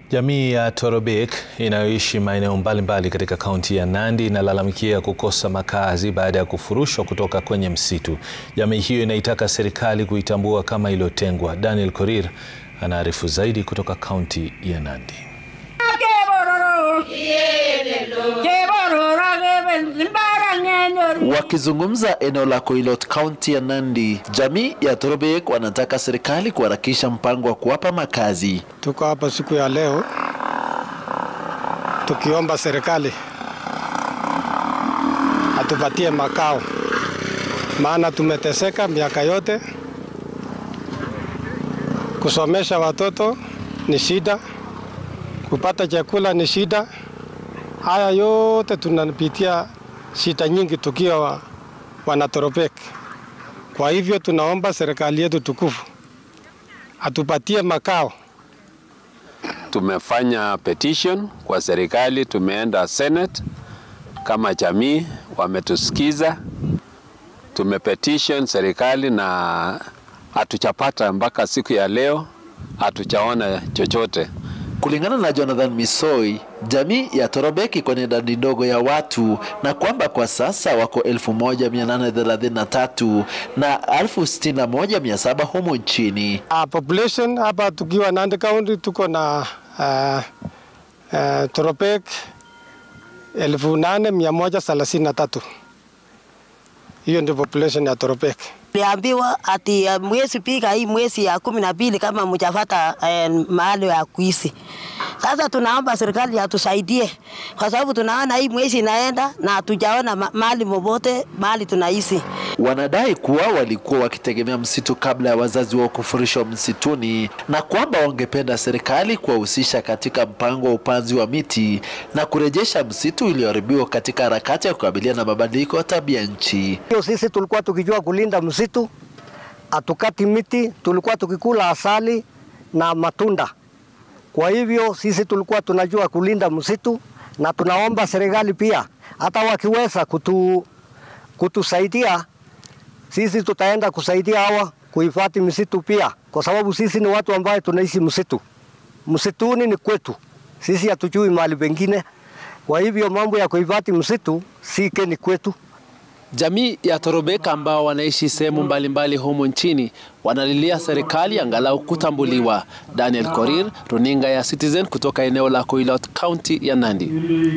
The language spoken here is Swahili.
Jamii ya Torobek inayoishi maeneo mbalimbali katika kaunti ya Nandi inalalamikia kukosa makazi baada ya kufurushwa kutoka kwenye msitu. Jamii hiyo inaitaka serikali kuitambua kama iliyotengwa. Daniel Korir anaarifu zaidi kutoka kaunti ya Nandi. Wakizungumza eneo la Koilot, kaunti ya Nandi, jamii ya Torobek wanataka serikali kuharakisha mpango wa kuwapa makazi. Tuko hapa siku ya leo tukiomba serikali atupatie makao, maana tumeteseka miaka yote. Kusomesha watoto ni shida, kupata chakula ni shida. Haya yote tunapitia shida nyingi tukiwa wa, Wanatorobek. Kwa hivyo tunaomba serikali yetu tukufu atupatie makao. Tumefanya petition kwa serikali, tumeenda Senate kama jamii, wametusikiza. Tumepetition serikali na hatuchapata mpaka siku ya leo, hatuchaona chochote. Kulingana na Jonathan Misoi, jamii ya Torobek iko na idadi ndogo ya watu na kwamba kwa sasa wako 1833 na 61700 humu nchini. Uh, population hapa tukiwa Nandi County tuko na uh, uh, Torobek 8133. Hiyo ndio population ya Torobek. Tuliambiwa ati uh, mwezi pika hii mwezi ya kumi na mbili kama mjafata uh, mahali ya kuishi. Sasa tunaomba serikali atusaidie kwa sababu tunaona hii mwezi inaenda na hatujaona ma mahali mobote mahali tunaishi. Wanadai kuwa walikuwa wakitegemea msitu kabla ya wazazi wao kufurishwa msituni na kwamba wangependa serikali kuwahusisha katika mpango wa upanzi wa miti na kurejesha msitu ulioharibiwa katika harakati ya kukabiliana na mabadiliko ya tabia nchi. Hiyo sisi tulikuwa tukijua kulinda msitu, hatukati miti, tulikuwa tukikula asali na matunda. Kwa hivyo sisi tulikuwa tunajua kulinda msitu, na tunaomba serikali pia hata wakiweza kutu, kutusaidia sisi tutaenda kusaidia hawa kuhifadhi misitu pia, kwa sababu sisi ni watu ambaye tunaishi msitu. Msituni ni kwetu, sisi hatujui mahali pengine. Kwa hivyo mambo ya kuhifadhi msitu si keni kwetu. Jamii ya Torobek ambao wanaishi sehemu mbalimbali humu nchini wanalilia serikali angalau kutambuliwa. Daniel Korir, runinga ya Citizen kutoka eneo la Koilot, kaunti ya Nandi.